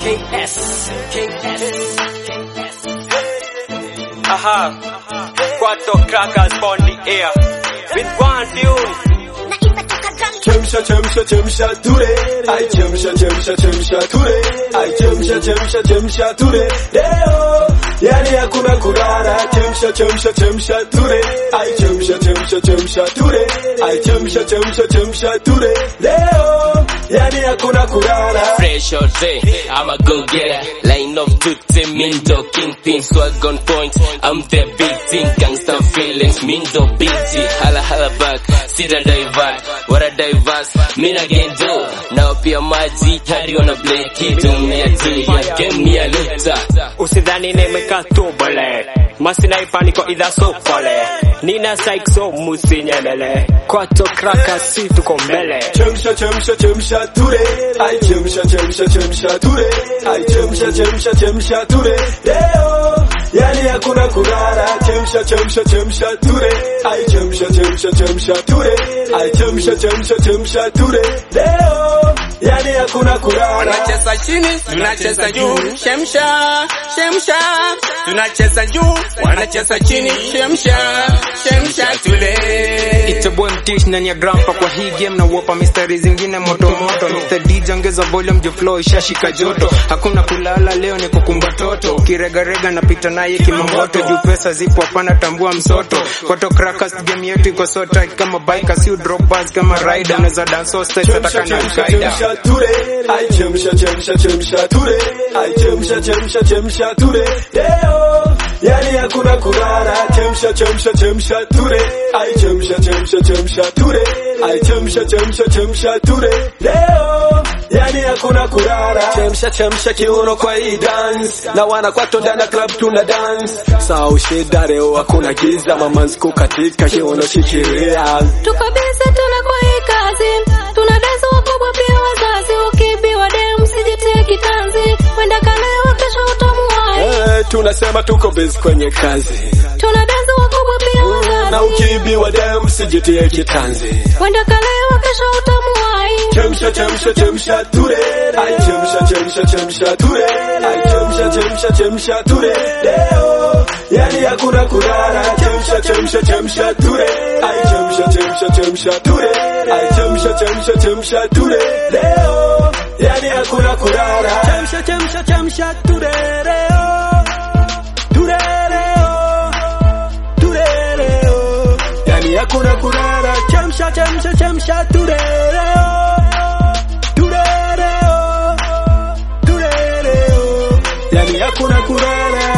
KS, KS, Aha, Quattro crackers on the air with one tune. Chemsha chemsha chemsha ture, ai chemsha chemsha chemsha ture, ai chemsha chemsha chemsha ture. Leo yani hakuna kulala, chemsha chemsha chemsha ture, ai chemsha chemsha chemsha ture, ai chemsha chemsha chemsha ture. Leo yani hakuna kulala. fresh all day. I'm a go getter. Line of tutte, Mindo, Kingpin, swag on point. I'm the big thing, gangster feelings, Mindo, BT, hala hala back, sita divert, what a diverse, mina get do. Now pia maji, hadi wana play kitu, mia tu, ya game mia luta. Usidhani nimekaa tu bale, masinaipa niko idha so pale, nina psych so musinyemele, Quattro crackers si tuko mbele. Chemsha chemsha chemsha ture, ai chemsha chemsha chemsha ture, ai chemsha chemsha chemsha ture. Leo yani hakuna kulala, chemsha chemsha chemsha ture, ai chemsha chemsha chemsha ture, ai chemsha chemsha chemsha ture. Leo yani hakuna kulala. Wanacheza chini, tunacheza juu, shemsha, shemsha, tunacheza juu, wanacheza chini, shemsha, shemsha tule. It's a boy mtish ndani ya grandpa kwa hii game na wopa mistari zingine moto moto Mr. DJ ongeza volume juu flow ishashika joto hakuna kulala leo ni kukumba toto ukiregarega napita naye kimamoto juu pesa zipo hapana tambua msoto Koto crackers game yetu iko so tight kama biker si drop bars kama rider unaweza dance all styles hata Chemsha kana chemsha kaida chemsha ture, ai chemsha chemsha chemsha ture, ai chemsha chemsha chemsha ture. Leo yani hakuna kulala, chemsha chemsha chemsha ture, ai chemsha chemsha chemsha ture, ai chemsha chemsha chemsha ture. Leo yani hakuna kulala, chemsha chemsha kiuno kwa hii dance, na wana kwato ndani ya club tuna dance. Sao shida leo hakuna giza, mamanzi kukatika kiuno shikilia. Tuko busy tuna kwa hii kazi, tuna dance wakubwa pia wazazi, ukibiwa dem usijitie kitanzi, wenda kalewa kesho utamuwai. Eh, tunasema tuko busy kwenye kazi. Tuna dance wakubwa pia na wazazi, ukiibiwa dem sijitie kitanzi. wenda kalewa kesho utamuwai. Chemsha chemsha chemsha ture, ai chemsha chemsha chemsha ture, ai chemsha chemsha chemsha ture. Leo yani hakuna kulala, chemsha chemsha chemsha ture, ai chemsha chemsha chemsha ture, ai chemsha chemsha chemsha ture. Leo yani hakuna kulala, chemsha chemsha chemsha ture leo, ture leo, ture leo, yani hakuna kulala, chemsha chemsha chemsha ture leo. Turereo, turereo, yani hakuna kulala.